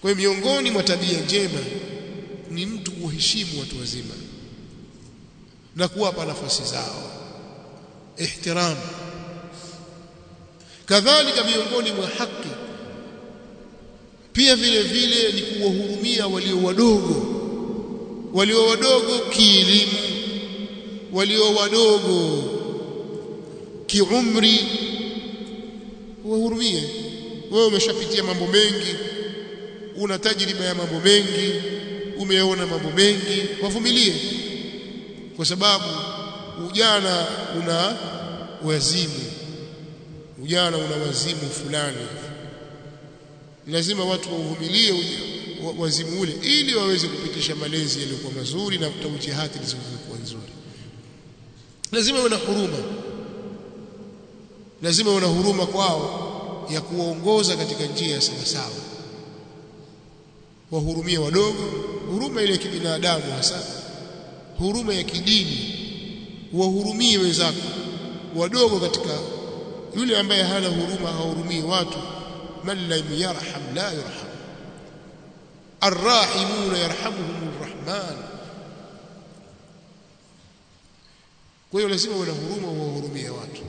kwa hiyo miongoni mwa tabia njema ni mtu kuheshimu watu wazima na kuwapa nafasi zao ihtiram kadhalika miongoni mwa haki pia vile vile ni kuwahurumia walio wadogo walio wadogo kielimu walio wadogo kiumri wahurumie wewe umeshapitia mambo mengi una tajriba ya mambo mengi umeona mambo mengi wavumilie kwa sababu ujana una wazimu ujana una wazimu fulani lazima watu wauvumilie wazimu ule ili waweze kupitisha malezi yaliyokuwa mazuri na tawjihati zilizokuwa nzuri lazima uwe na huruma lazima uwe na huruma kwao ya kuwaongoza katika njia ya sawa sawa wahurumie wadogo huruma ile ya kibinadamu hasa huruma ya kidini wahurumie wenzako wadogo katika yule ambaye hana huruma hahurumii watu man lam yarham la yurham arrahimuna yarhamuhum arrahman kwa hiyo lazima uwe na huruma wahurumie watu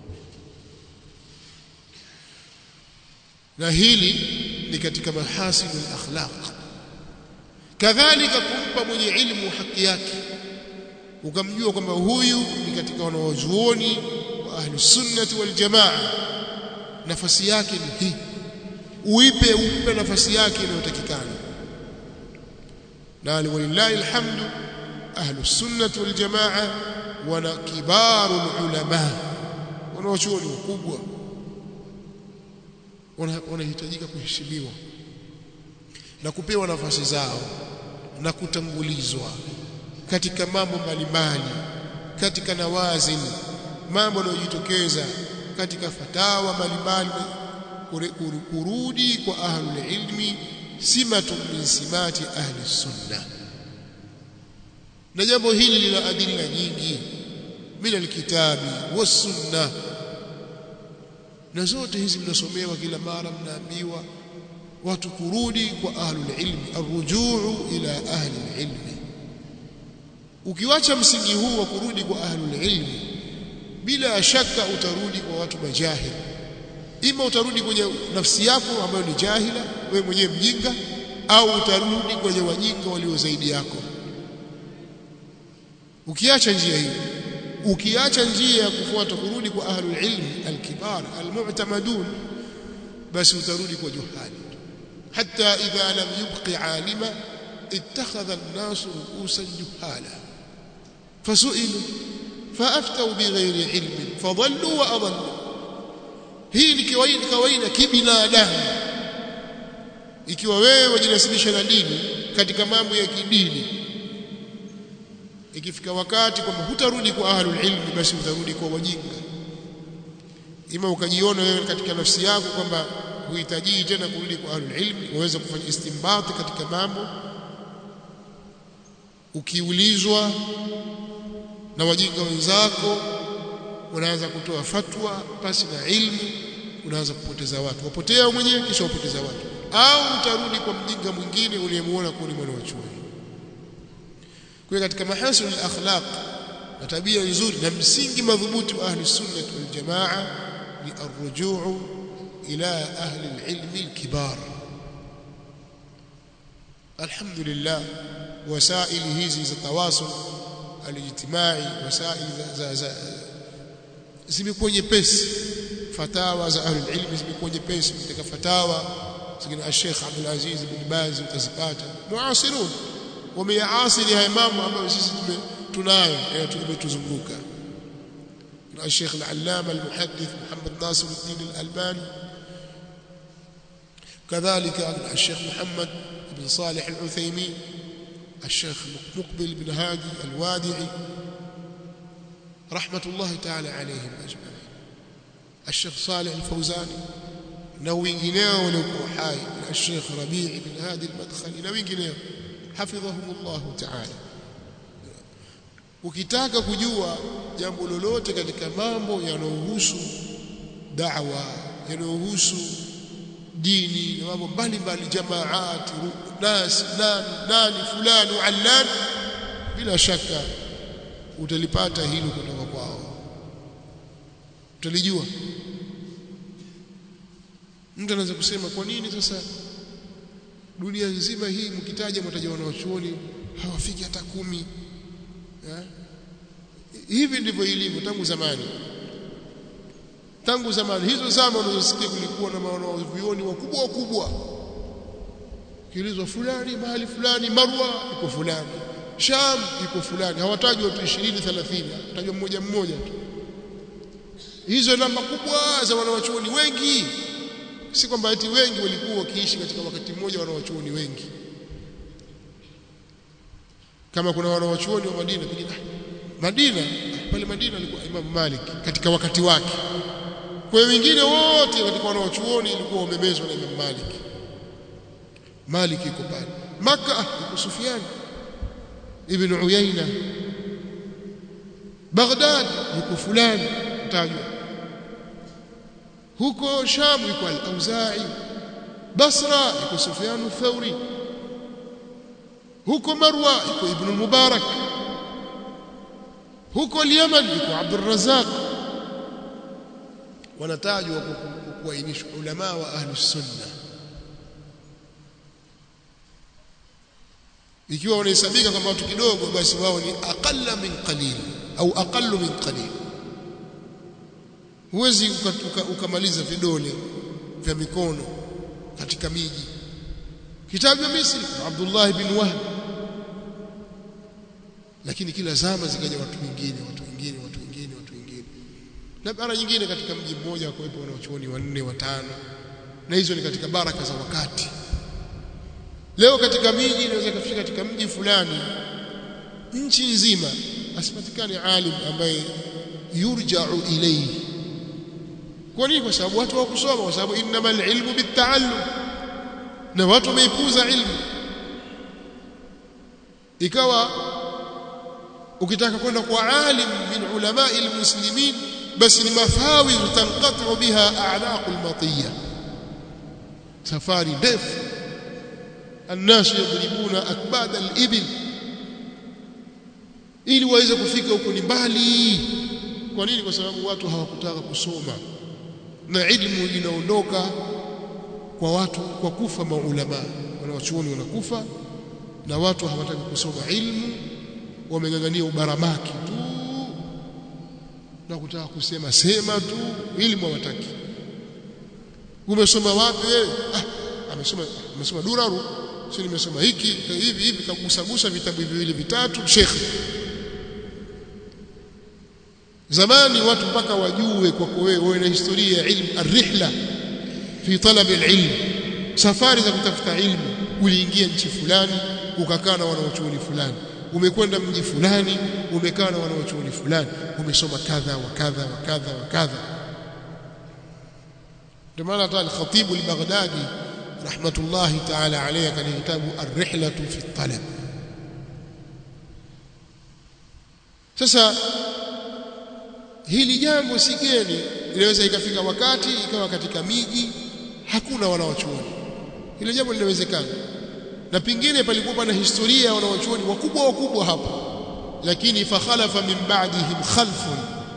na hili ni katika mahasin al-akhlaq kadhalika kumpa mwenye ilmu haki yake ukamjua kwamba huyu ni katika wanawazuoni wa ahlus sunnati wal jamaa nafasi yake ni hii uipe umpe nafasi yake inayotakikana na walillahi alhamdu ahlus sunnati wal jamaa wana kibaru ulama wanawachuoni wakubwa wanahitajika kuheshimiwa na kupewa nafasi zao na kutangulizwa katika mambo mbalimbali katika nawazin mambo yanayojitokeza katika fatawa mbalimbali kurudi kwa ahlul ilmi simatun min simati ahli sunna na jambo hili lina adila nyingi min alkitabi was sunna na zote hizi mnasomewa kila mara mnaambiwa watu kurudi kwa ahlul ilmi arrujuu ila ahli ilmi ukiwacha msingi huu wa kurudi kwa ahlul ilmi bila shaka utarudi kwa watu majahil ima utarudi kwenye nafsi yako ambayo ni jahila wewe mwenyewe mjinga au utarudi kwenye wajinga walio zaidi yako ukiacha njia hii ukiacha njia ya kufuata kurudi kwa ahlul ilmi alkibar almu'tamadun basi utarudi kwa juhali hatta idha lam yubqi alima ittakhadha an-nas ru'usan juhala fasu'ilu فافتوا بغير علم فضلوا واضلوا hii ni kawaida kawaida kibinadamu ikiwa wewe wajinasibisha na dini katika mambo ya kidini ikifika wakati kwamba hutarudi kwa ahlul ilmi basi utarudi kwa wajinga ima ukajiona wewe katika nafsi yako kwamba huhitaji tena kurudi kwa ahlul ilmi waweza kufanya istimbati katika mambo ukiulizwa na wajinga wenzako unaanza kutoa fatwa pasi na ilmu unaanza kupoteza watu wapotea mwenyewe kisha wapoteza watu au utarudi kwa mjinga mwingine uliyemuona kuwa ni mwana wa chuoni kwa katika mahasin al-akhlaq na tabia nzuri na msingi madhubuti wa ahli sunnah wal jamaa ni arrujuu ila ahli al-ilm al-kibar alhamdulillah wasaili hizi za tawasul alijtimai wasaili za, za, za zimekuwa nyepesi fatawa za ahlul ilmi zimekuwa nyepesi katika fatawa zingine Sheikh Abdul Aziz bin Baz utazipata muasirun wameyaasiri haya mambo ambayo sisi tunayo tumetuzunguka na Sheikh al-Allama al-Muhaddith Muhammad Nasiruddin al-Albani كذلك الشيخ محمد بن صالح العثيمين الشيخ مقبل بن هادي الوادعي رحمة الله تعالى عليهم أجمعين الشيخ صالح الفوزاني na wengineo waliokuwa hai na Sheikh Rabi' bin Hadi al-Madkhali na wengineo hafidhahumullah ta'ala ukitaka kujua jambo lolote katika mambo yanayohusu da'wa yanayohusu dini na mambo mbalimbali jamaati nas nani nani fulani allan bila shaka utalipata hilo kutoka kwao utalijua mtu anaweza kusema kwa nini sasa dunia nzima hii mkitaja mtaja wanaochuoni hawafiki hata kumi ya? hivi ndivyo ilivyo tangu zamani tangu zamani hizo zama unazosikia kulikuwa na wanaovioni wakubwa wakubwa kiulizwa fulani mahali fulani marwa iko fulani sham iko fulani hawatajwi watu 20 30 tajwa mmoja mmoja tu hizo namba kubwa za wanawachuoni wengi si kwamba eti wengi walikuwa wakiishi katika wakati mmoja wanawachuoni wengi kama kuna wanawachuoni wa Madina pengine Madina pale Madina alikuwa Imam Malik katika wakati wake kwa wengine wote katika wanawachuoni ilikuwa wamemezwa na Imam Malik Malik yuko pale Makka yuko Sufyan ibn Uyayna Baghdad yuko fulani tajwa huko Sham yuko al-Auza'i Basra yuko Sufyan al-Thawri huko Marwa yuko Ibn Mubarak huko Yemen yuko Abdul Razzaq wanatajwa kuainishwa ulama wa ahlus sunna ikiwa wanahesabika kama watu kidogo basi wao ni aqalla min qalil au aqallu min qalil huwezi ukamaliza vidole vya mikono katika miji kitabu cha Misri Abdullah ibn Wahb lakini kila zama zikaja watu wengine watu wengine watu wengine watu wengine na mara nyingine katika mji mmoja wakuwepo wanaochuoni wanne watano na hizo ni katika baraka za wakati leo katika miji inaweza kufika katika mji fulani nchi nzima asipatikane alim ambaye yurja'u ilayhi kwa nini kwa sababu watu hawakusoma kwa sababu innamal ilmu bitta'allum na watu wameipuza ilmu ikawa ukitaka kwenda kwa alim min ulamai almuslimin basi ni mafawi tanqatu biha a'naqul matiyya safari ndefu الناس يضربون اكباد الابل ili waweze kufika huko ni mbali kwa nini kwa sababu watu hawakutaka kusoma na ilmu inaondoka kwa watu kwa kufa maulama wanawachuoni wanakufa na watu hawataki kusoma ilmu wamengangania ubaramaki tu na kutaka kusema sema tu ilmu hawataki umesoma wapi wewe ah amesoma amesoma duraru sio nimesoma hiki hivi hivi kagusagusa vitabu viwili vitatu shekhi zamani watu mpaka wajue kwako wewe wewe na historia ya ilmu arrihla fi talab alilm safari za kutafuta ilmu uliingia nchi fulani ukakaa na wanaochuoni fulani umekwenda mji fulani umekaa na wanaochuoni fulani umesoma kadha wa kadha wa kadha wa kadha ndio maana hata al-Khatib al-Baghdadi rahmatullahi ta'ala alayhi katika kitabu ar-Rihlatu fi talab sasa hili jambo si geni inaweza ikafika wakati ikawa katika miji hakuna wanawachuoni hilo jambo linawezekana na pingine palikuwa na historia ya wanawachuoni wakubwa wakubwa hapa lakini fakhalafa min ba'dihim khalfun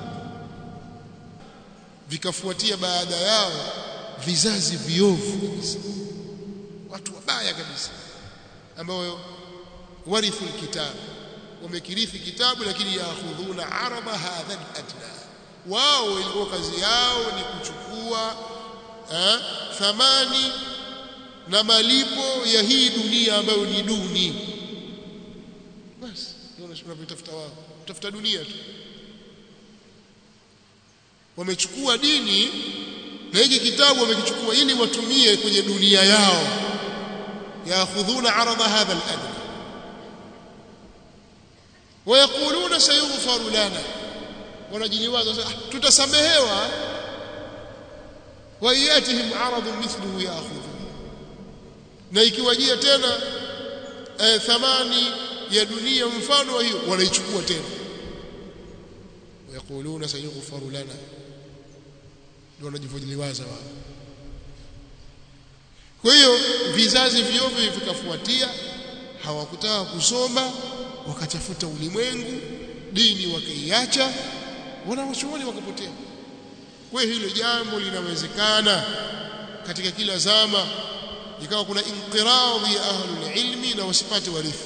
vikafuatia baada yao vizazi viovu kabisa watu wabaya kabisa ambao warithu alkitab wamekirithi kitabu lakini yaakhudhuna araba hadha adna wao ilikuwa kazi yao ni kuchukua eh, thamani na malipo ya hii dunia ambayo ni duni basi ndio unavyotafuta wao utafuta dunia tu wamechukua dini na hiki kitabu wamekichukua ili watumie kwenye dunia yao yaakhudhuna arada hadha al-adna ويقولون سيغفر لنا wanajiliwaza sasa tutasamehewa wayatihim aradun mithluhu yaakhudhu na ikiwajia tena eh, thamani ya dunia mfano wa hiyo wanaichukua tena wayakuluna sayughfaru lana ndio wanajivojiliwaza wao kwa hiyo vizazi vyovyo vikafuatia hawakutaka kusoma wakachafuta ulimwengu dini wakaiacha wanawachuoni wakapotea kwa hiyo hilo jambo linawezekana katika kila zama ikawa kuna inqiradhi ya ahlul ilmi na wasipate warithi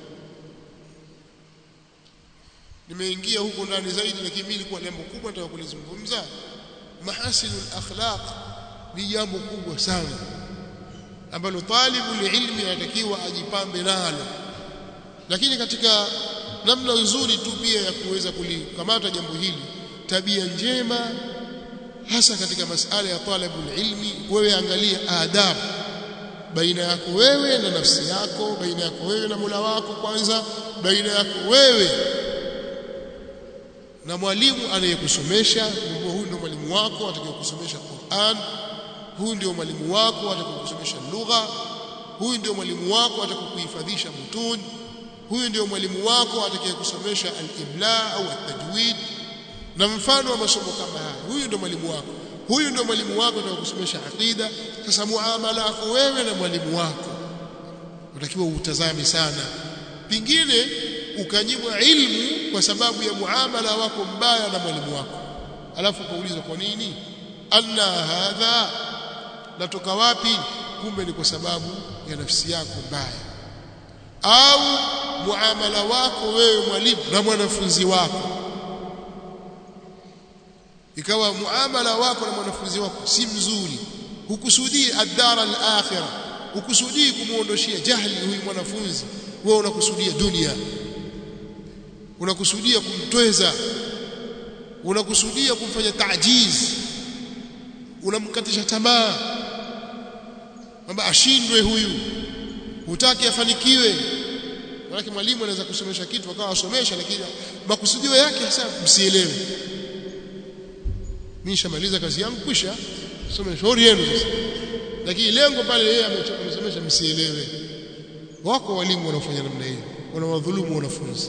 nimeingia huko ndani zaidi lakini mimi nilikuwa jambo kubwa nataka kulizungumza mahasinul akhlaq ni jambo kubwa sana ambalo talibul ilmi anatakiwa ajipambe nalo lakini katika namna nzuri tu pia ya kuweza kulikamata jambo hili tabia njema hasa katika masala ya talabul ilmi wewe angalia adabu baina yako wewe na nafsi yako baina yako wewe na Mola wako kwanza baina yako wewe na mwalimu anayekusomesha huyu ndio mwalimu wako atakayekusomesha Qur'an huyu ndio mwalimu wako atakayekusomesha lugha huyu ndio mwalimu wako atakayokuhifadhisha mutun huyu ndio mwalimu wako atakayekusomesha al-imla au at-tajwid na mfano wa masomo kama haya huyu ndio mwalimu wako huyu ndio mwalimu wako atakayekusomesha aqida sasa muamala wako wewe na mwalimu wako unatakiwa utazame sana pingine ukanyimwa ilmu kwa sababu ya muamala wako mbaya na mwalimu wako alafu kuulizwa kwa nini anna hadha natoka wapi kumbe ni kwa sababu ya nafsi yako mbaya au muamala wako wewe mwalimu na mwanafunzi wako ikawa muamala wako na mwanafunzi wako si mzuri hukusudii ad-dara al-akhirah hukusudii kumuondoshia jahili huyu mwanafunzi wewe unakusudia dunia unakusudia kumtweza unakusudia kumfanya tajiz unamkatisha tamaa kwamba ashindwe huyu hutaki afanikiwe maana mwalimu anaweza kusomesha kitu akawa asomesha lakini makusudio yake hasa msielewe mimi nishamaliza kazi yangu kwisha soma shauri yenu sasa lakini lengo pale yeye amesomesha msielewe wako walimu wanaofanya namna hiyo wanawadhulumu wanafunzi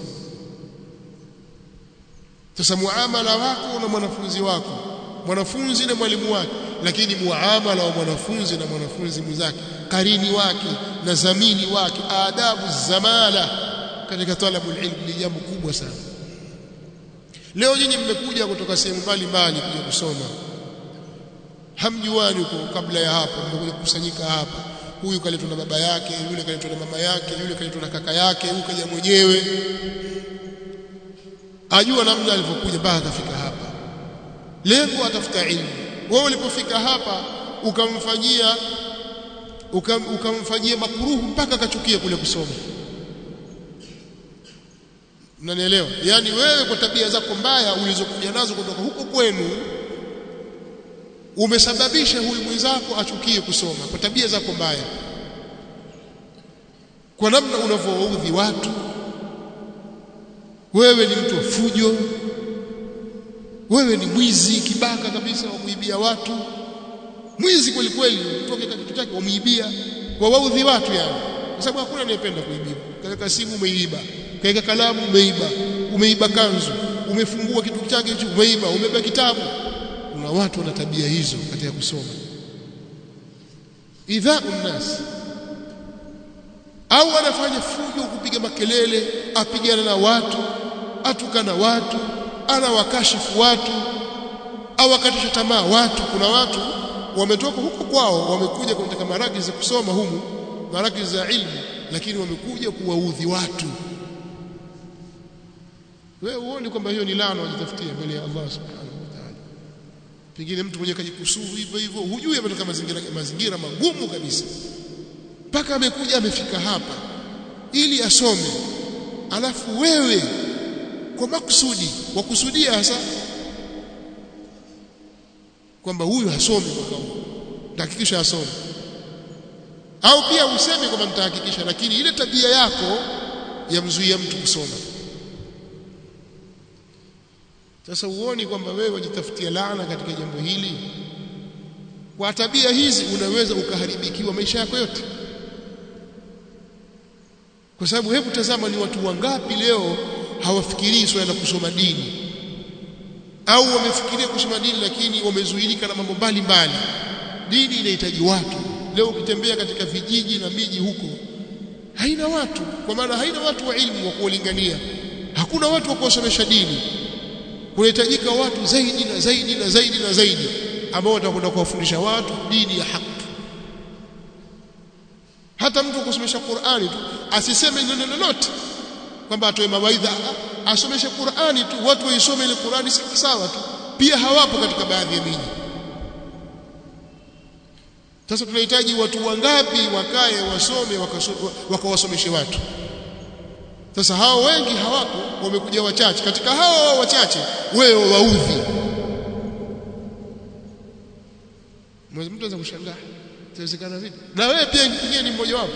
sasa muamala wako na mwanafunzi wako mwanafunzi na mwalimu wake lakini muamala wa mwanafunzi na mwanafunzi mwenzake karini wake na zamini wake adabu zamala katika talabul ilm ni jambo kubwa sana leo nyinyi mmekuja kutoka sehemu mbalimbali kuja kusoma hamjuani huko kabla ya hapo mmekuja kukusanyika hapa huyu kaletwa na baba yake yule kaletwa na mama yake yule kaletwa na kaka yake huyu kaja mwenyewe ajua namna alivyokuja mpaka akafika hapa lengo atafuta ilmu wewe ulipofika hapa ukamfanyia ukam, ukamfanyia makuruhu mpaka akachukia kule kusoma mnanielewa yani wewe kwa tabia zako mbaya ulizokuja nazo kutoka huko kwenu umesababisha huyu mwenzako achukie kusoma kwa tabia zako mbaya kwa namna unavyowaudhi watu wewe ni mtu wa fujo wewe ni mwizi kibaka kabisa wa kuibia watu mwizi kweli kweli utoke kitu chake wamuibia kwa waudhi watu yani kwa sababu hakuna anayependa kuibiwa kaweka simu umeiba kaweka kalamu umeiba umeiba kanzu umefungua kitu chake hicho umeiba umebeba kitabu kuna watu wana tabia hizo katika kusoma idha unnas au anafanya fujo kupiga makelele apigana na watu atukana watu anawakashifu watu au akatisha tamaa watu kuna watu wametoka huko kwao wamekuja katika maraki za kusoma humu maraki za ilmu lakini wamekuja kuwaudhi watu wewe uone kwamba hiyo ni laana wajitafutia mbele ya Allah subhanahu wa ta'ala pengine mtu mwenye kajikusuru hivyo hivyo hujui ametoka mazingira mazingira magumu kabisa mpaka amekuja amefika hapa ili asome alafu wewe kwa makusudi wakusudia hasa kwamba huyu hasomi mwaka huu nitahakikisha asome au pia useme kwamba nitahakikisha lakini ile tabia yako yamzuia mtu kusoma sasa uoni kwamba wewe wajitafutia laana katika jambo hili kwa tabia hizi unaweza ukaharibikiwa maisha yako yote kwa sababu hebu tazama ni watu wangapi leo hawafikirii swala la kusoma dini au wamefikiria kusoma dini lakini wamezuilika na mambo mbalimbali dini inahitaji watu leo ukitembea katika vijiji na miji huko haina watu kwa maana haina watu wa ilmu wa kuulingania hakuna watu wa kuwasomesha dini kunahitajika watu zaidi na zaidi na zaidi na zaidi ambao watakwenda kuwafundisha watu dini ya haki hata mtu kusomesha Qur'ani tu asiseme neno lolote kwamba atoe mawaidha asomeshe Qur'ani tu watu waisome ile Qur'ani sawa tu pia hawapo katika baadhi ya miji sasa tunahitaji watu wangapi wakae wasome wakawasomeshe watu sasa hao wengi hawako wamekuja wachache katika hao wachache wewe waudhi mtu anaweza kushangaa itawezekana vipi na wewe pia pengine ni mmoja wapo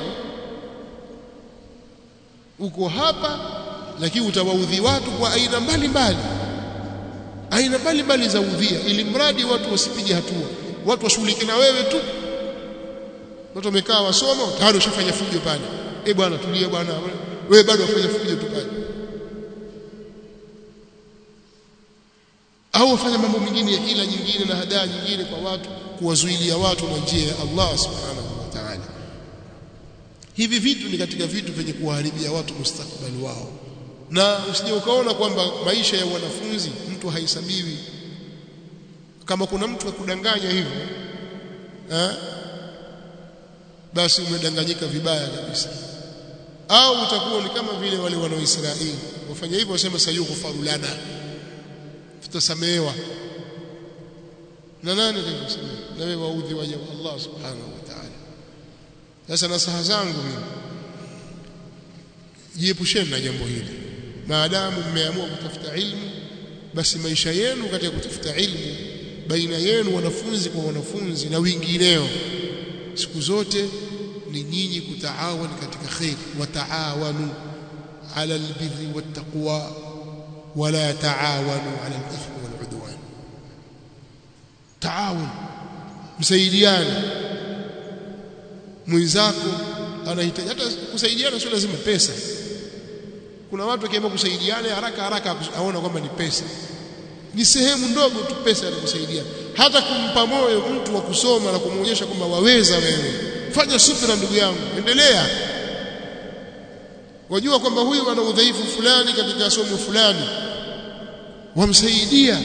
uko hapa lakini utawaudhi watu kwa aina mbalimbali aina mbalimbali za udhia ili mradi watu wasipige hatua watu washughulike na wewe tu watu wamekaa wasoma tayari ushafanya fujo pale eh bwana tulia bwana wewe bado wafanya fujo tu pale au wafanya mambo mengine ya hila nyingine na hadaa nyingine kwa watu kuwazuilia watu na njia ya Allah subhanahu wa ta'ala hivi vitu ni katika vitu vyenye kuwaharibia watu mustakbali wao na usije ukaona kwamba maisha ya wanafunzi mtu haisabiwi kama kuna mtu akudanganya hivyo eh basi umedanganyika vibaya kabisa au utakuwa ni kama vile wale wana Israeli wafanya hivyo wasema sayughfaru lana tutasamehewa na nani atakusamehe na wewe waudhi waja wa Allah subhanahu wa ta'ala sasa nasaha zangu mimi jiepusheni na jambo hili maadamu mmeamua kutafuta ilmu basi maisha yenu katika kutafuta ilmu baina yenu wanafunzi kwa wanafunzi na wengineo siku zote ni nyinyi kutaawan katika khair wataawanu ala albirri wattaqwa wala taawanu ala alithmi waludwan taawun msaidiane mwenzako anahitaji hata kusaidiana sio lazima pesa kuna watu wakiamua kusaidiana haraka haraka aona kwamba ni pesa ni sehemu ndogo tu pesa ya kusaidia hata kumpa moyo mtu wa kusoma na kumwonyesha kwamba waweza wewe fanya subira ndugu yangu endelea wajua kwamba huyu ana udhaifu fulani katika somo fulani wamsaidia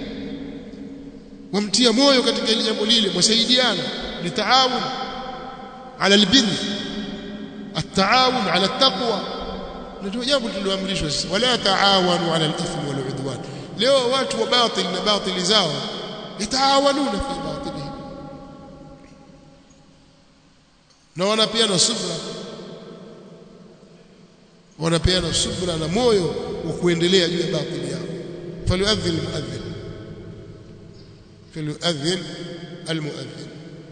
wamtia moyo katika ile jambo lile msaidiana ni taawun ala albir التعاون على التقوى ndio jambo tuliloamrishwa sisi wala taawanu ala al-ithmi wal udwan leo watu wa batil na batili zao yataawanuna fi batilihim na wanapeana subra wanapeana subra na moyo wa kuendelea juu ya batili yao falyuadhin almuadhin falyuadhin almuadhin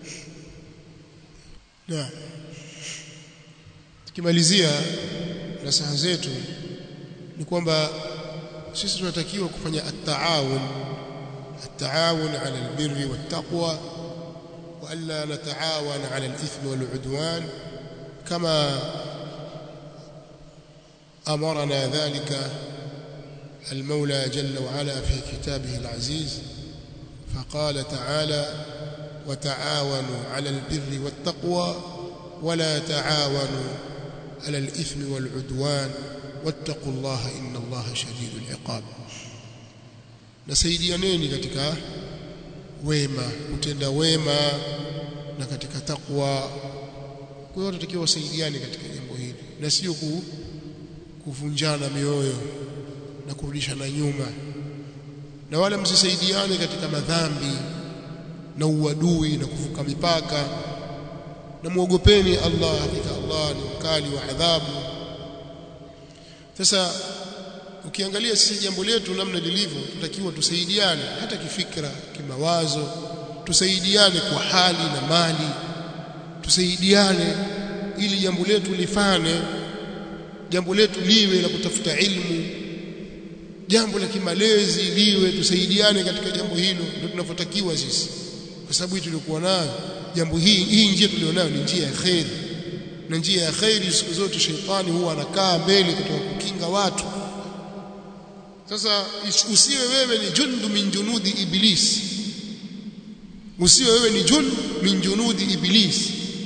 na tukimalizia nasaha zetu ni kwamba sisi tunatakiwa kufanya at-taawun at-taawun 'ala al-birri wat-taqwa wa alla nata'awan 'ala al-ithmi wal-'udwan kama أمرنا ذلك المولى جل وعلا في كتابه العزيز فقال تعالى وتعاونوا على البر والتقوى ولا تعاونوا على الإثم والعدوان واتقوا الله إن الله شديد العقاب nasaidianeni katika wema kutenda wema na katika takwa kwa hiyo tunatakiwa wasaidiane katika jambo hili na sio ku kuvunjana mioyo na kurudishana nyuma na wala msisaidiane katika madhambi na uadui na kuvuka mipaka na muogopeni Allah hakika Allah ni mkali wa adhabu sasa ukiangalia sisi jambo letu namna lilivyo tutakiwa tusaidiane hata kifikra kimawazo tusaidiane kwa hali na mali tusaidiane ili jambo letu lifane jambo letu liwe la kutafuta ilmu jambo la kimalezi liwe tusaidiane katika jambo hilo ndio tunavyotakiwa sisi kwa sababu hii tulikuwa nayo jambo hii hii njia tulionayo ni njia ya khairi na njia ya khairi siku zote sheitani huwa anakaa mbele kutoka kukinga watu sasa usiwe wewe ni jundu min junudi iblis usiwe wewe ni jund min junudi iblis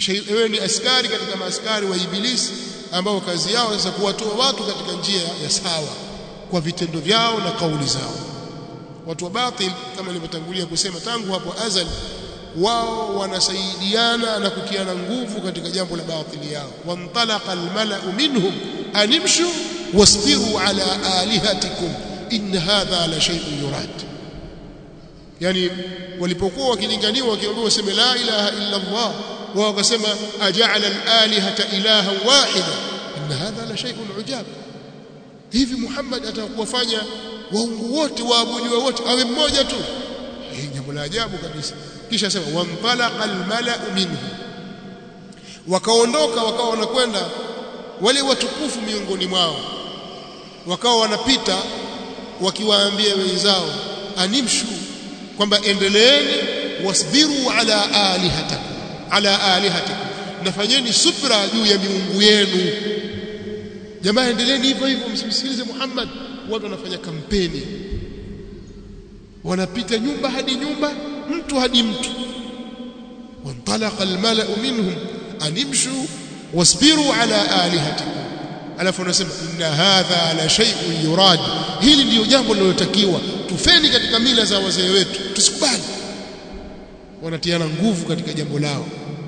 wewe ni askari katika maaskari wa ibilisi ambao kazi yao sasa kuwatoa watu katika njia ya sawa kwa vitendo vyao na kauli zao watu wa batil kama nilivyotangulia kusema tangu hapo azali wao wanasaidiana na kutiana nguvu katika jambo la batili yao wantalaqa almala'u minhum animshu wasbiru ala alihatikum in hadha la shay'un yurad yani walipokuwa wakilinganiwa wakiambiwa waseme la ilaha illa Allah wao wakasema aja'ala al-alihata ilahan wahida in hadha la shay'un ujab hivi Muhammad atakuwafanya waungu wote waabudiwa wote awe mmoja tu hii jambo la ajabu kabisa kisha sema wantalaqa almala'u minhu wakaondoka wakawa wanakwenda wale watukufu miongoni mwao wakawa wanapita wakiwaambia wenzao animshu kwamba endeleeni wasbiru ala alihatakum ala alihatikum nafanyeni subra juu ya miungu yenu jamaa endeleeni hivyo hivyo msimsikilize Muhammad watu wanafanya kampeni wanapita nyumba hadi nyumba mtu hadi mtu wantalaqa almala'u minhum animshu wasbiru ala alihatikum alafu anasema inna hadha la shay'un yurad hili ndiyo jambo linalotakiwa tufeni katika mila za wazee wetu tusikubali wanatiana nguvu katika jambo lao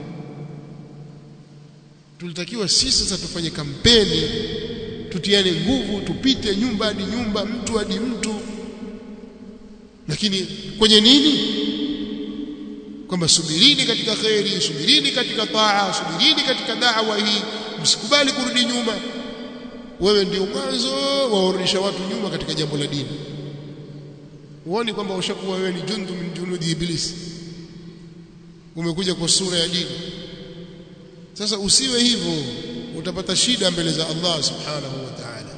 tulitakiwa sisi sasa tufanye kampeni tutiane nguvu tupite nyumba hadi nyumba mtu hadi mtu lakini kwenye nini kwamba subirini katika khairi subirini katika taa subirini katika da'wa hii msikubali kurudi nyuma wewe ndio mwanzo waorudisha watu nyuma katika jambo la dini uone kwamba ushakuwa wewe ni jundu min junudi ibilisi umekuja kwa sura ya dini sasa usiwe hivyo utapata shida mbele za Allah subhanahu wa ta'ala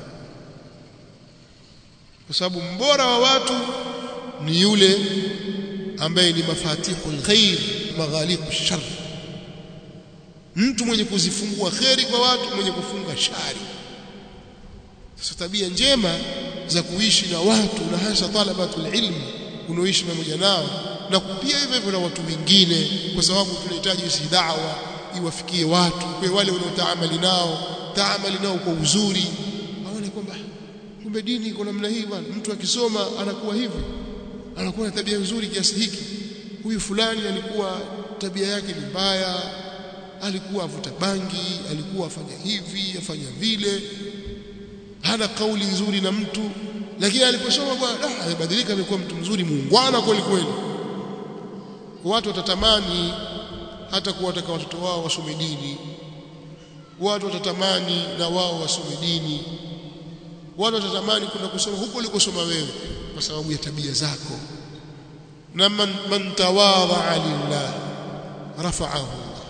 kwa sababu mbora wa watu ni yule ambaye ni mafatihul khair maghaliqu shar mtu mwenye kuzifungua kheri kwa watu mwenye kufunga shari sasa tabia njema za kuishi na watu na hasa talabatul ilmi unaoishi pamoja nao na pia hivyo hivyo na watu wengine kwa sababu tunahitaji si da'wa iwafikie watu kwa wale unaotaamali nao taamali nao kwa uzuri aone kwamba kumbe dini iko namna hii bwana mtu akisoma anakuwa hivi anakuwa na tabia nzuri kiasi hiki huyu fulani alikuwa tabia yake ni mbaya alikuwa avuta bangi alikuwa afanya hivi afanya vile hana kauli nzuri na mtu lakini aliposoma bwana amebadilika amekuwa mtu mzuri muungwana kweli kweli watu watatamani hata kuwataka watoto wao wasome dini watu watatamani na wao wasome dini watu watatamani kwenda kusoma huko ulikosoma wewe kwa sababu ya tabia zako na man, man tawadha lillah rafa'ahu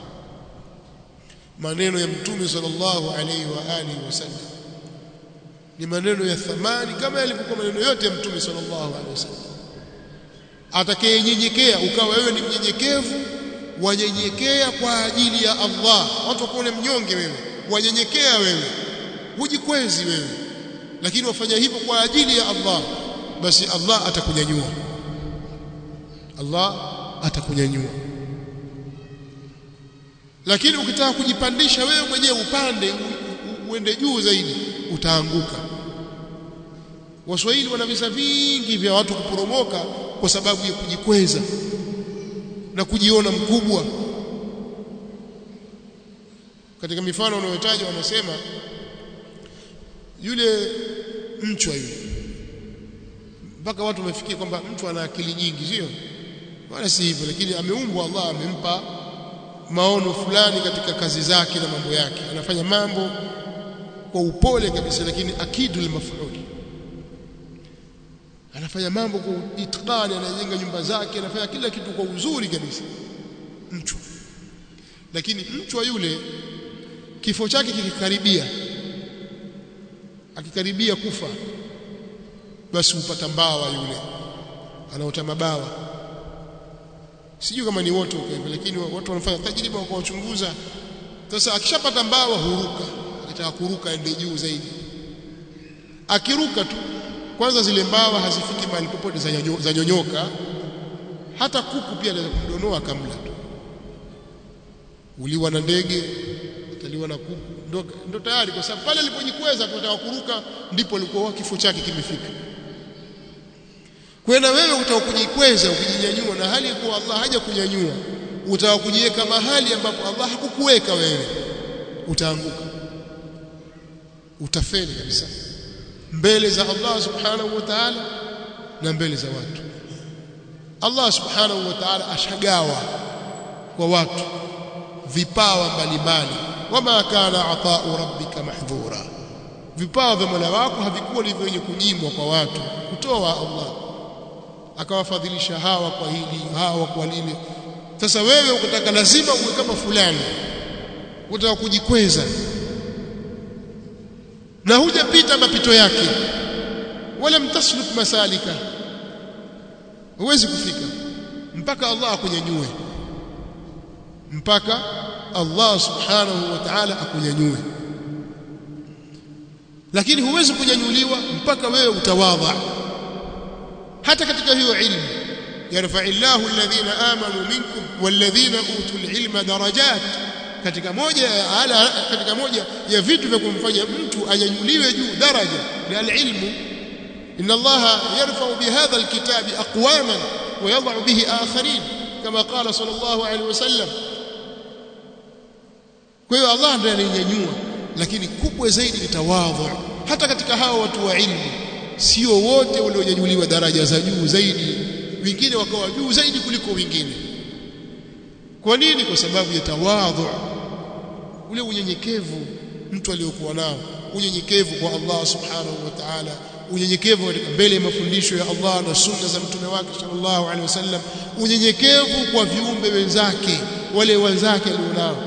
maneno ya mtume sallallahu alaihi wa alihi wasallam ni maneno ya thamani kama yalivyokuwa maneno yote ya mtume sallallahu alaihi wasallam atakayenyenyekea ukawa wewe ni mnyenyekevu wanyenyekea kwa ajili ya Allah watu wakuone mnyonge wewe wanyenyekea wewe hujikwezi wewe lakini wafanya hivyo kwa ajili ya Allah basi Allah atakunyanyua Allah atakunyanyua lakini ukitaka kujipandisha wewe mwenyewe upande uende juu zaidi utaanguka Waswahili wana visa vingi vya watu kuporomoka kwa sababu ya kujikweza na kujiona mkubwa katika mifano unayotaja wanasema yule mchwa yule mpaka watu wamefikia kwamba mtu ana akili nyingi sio wala si hivyo lakini ameumbwa Allah amempa maono fulani katika kazi zake na mambo yake anafanya mambo kwa upole kabisa lakini akidu limafuli anafanya mambo kwa itqani anajenga nyumba zake anafanya kila kitu kwa uzuri kabisa mchwa lakini mchwa yule kifo chake kikikaribia akikaribia kufa basi upata mbawa yule anaota mabawa sijui kama ni wote uko lakini watu wanafanya tajriba kwa kuchunguza sasa akishapata mbawa huruka akitaka kuruka ende juu zaidi akiruka tu kwanza zile mbawa hazifiki mahali popote za, nyonyo, za nyonyoka hata kuku pia anaweza kumdonoa kamla tu uliwa na ndege utaliwa na kuku ndo, ndo tayari kwa sababu pale alipojikweza kutaka kuruka ndipo alikuwa kifo chake kimefika kwa na wewe utaka kujikweza ukijinyanyua na hali ya kuwa Allah haja kunyanyua utaka kujiweka mahali ambapo Allah hakukuweka wewe utaanguka utafeli kabisa mbele za Allah subhanahu wa ta'ala na mbele za watu Allah subhanahu wa ta'ala ashagawa kwa watu vipawa mbalimbali wama kana ata'u rabbika mahdhura vipawa vya Mola wako havikuwa ni vyenye kunyimwa kwa watu kutoa Allah akawafadhilisha hawa kwa hili hawa kwa lile sasa wewe ukitaka lazima uwe kama fulani utaka kujikweza na hujapita mapito yake wala mtasluk masalika huwezi kufika mpaka Allah akunyanyue mpaka Allah subhanahu wa ta'ala akunyanyue lakini huwezi kunyanyuliwa mpaka wewe utawadha hata katika hiyo ilmu yarfa'illahu alladhina amanu minkum walladhina utul ilma darajat katika moja ya ala katika moja ya vitu vya kumfanya mtu anyanyuliwe juu daraja ni alilmu inna allaha yarfa'u bihadha alkitabi aqwaman wa yad'u bihi akharin kama qala sallallahu alayhi wasallam kwa hiyo Allah ndiye anayenyanyua lakini kubwa zaidi ni tawadhu hata katika hao watu wa ilmu sio wote walionyanyuliwa daraja za juu zaidi wengine wakawa juu zaidi kuliko wengine kwa nini kwa sababu ya tawadhu ule unyenyekevu mtu aliyokuwa nao unyenyekevu kwa Allah subhanahu wa ta'ala unyenyekevu katika mbele ya mafundisho ya Allah na sunna za mtume wake sallallahu alaihi wasallam unyenyekevu kwa viumbe wenzake wale wenzake alionao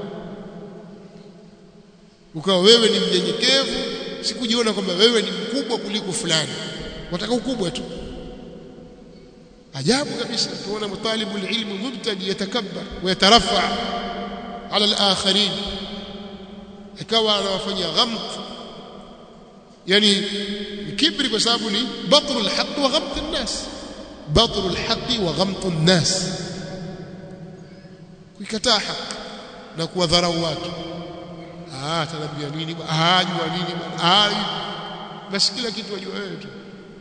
ukawa wewe ni mnyenyekevu sikujiona kwamba wewe ni mkubwa kuliko fulani wataka ukubwa tu ajabu kabisa tuona mtalibu ilmu mubtadi yatakabbar wa yatarafa ala al-akharin ikawa anawafanyia ghamt yani kibri kwa sababu ni batru al-haqq wa ghamt an-nas batru al-haqq wa ghamt an-nas kuikataa haki na kuwadharau watu ah tanambia nini ah jua nini ah basi kila kitu wajua wewe tu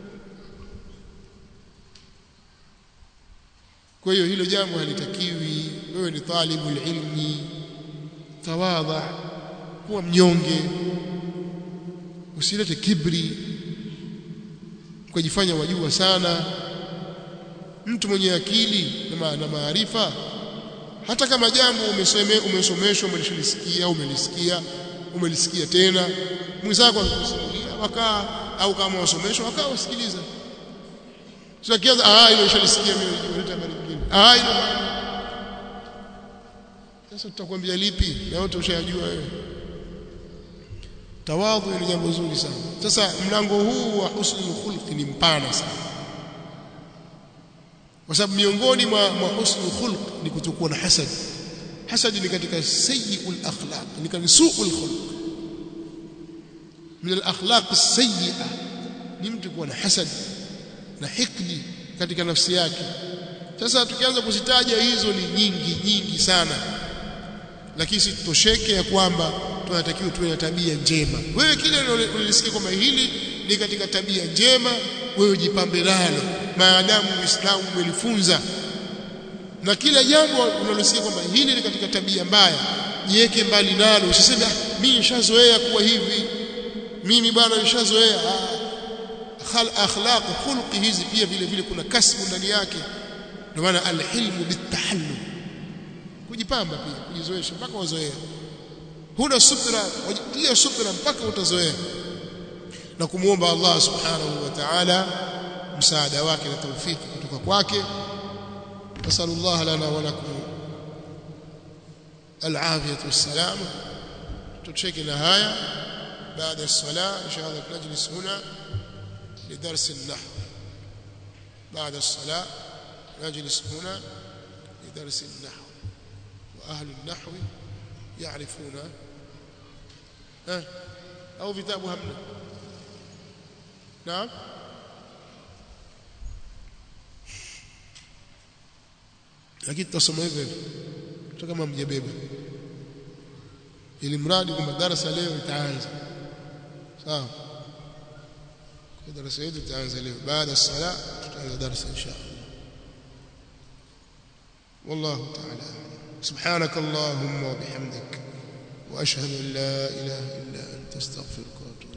kwa hiyo hilo jambo halitakiwi wewe ni talibu ilmi tawadha kuwa mnyonge usilete kibri ukajifanya wajua sana mtu mwenye akili na maarifa hata kama jambo umesome umesomeshwa umelisikia umelisikia umelisikia tena mwenzako akikusimulia wakaa au kama wasomeshwa wakaa wasikiliza sio kianza ah ile nishalisikia mimi nileta habari nyingine ah ile sasa tutakwambia lipi na wote ushayajua wewe tawadhu ni jambo zuri sana sasa mlango huu wa husnul khulq ni mpana sana kwa sababu miongoni mwa, mwa husnul khulq ni kutokuwa na hasad hasad ni katika sayyi'ul akhlaq ni katika su'ul khulq min al akhlaq as-sayyi'a ni mtu kuwa na hasad na hikdi katika nafsi yake sasa tukianza kuzitaja hizo ni nyingi nyingi sana lakini sitosheke ya kwamba tunatakiwa tuwe na tabia njema wewe kile unalisikia kwamba hili ni katika tabia njema wewe jipambe nalo maadamu Uislamu umelifunza na kila jambo unalosikia kwamba hili ni katika tabia mbaya jiweke mbali nalo usiseme mimi nishazoea kuwa hivi mimi bwana nishazoea khal akhlaq khulqi hizi pia vile vile kuna kasbu ndani yake ndio maana alhilmu bitahallum kujipamba pia kujizoesha mpaka wazoea huna subra wajitia subra mpaka utazoea na kumuomba Allah subhanahu wa ta'ala msaada wake na taufiki kutoka kwake nasallallahu lana wa lakum العافيه والسلامه تشكل هايا بعد الصلاه ان شاء الله نجلس هنا لدرس النحو بعد الصلاه نجلس هنا لدرس النحو واهل النحو يعرفون ها او كتاب همنا نعم lakini tutasoma hivyo hata kama mjabeba ili mradi kwamba darasa leo itaanza sawa kwa darasa yetu itaanza leo baada ya sala tutaanza darasa insha Allah والله تعالى سبحانك اللهم وبحمدك واشهد ان لا اله الا انت استغفرك واتوب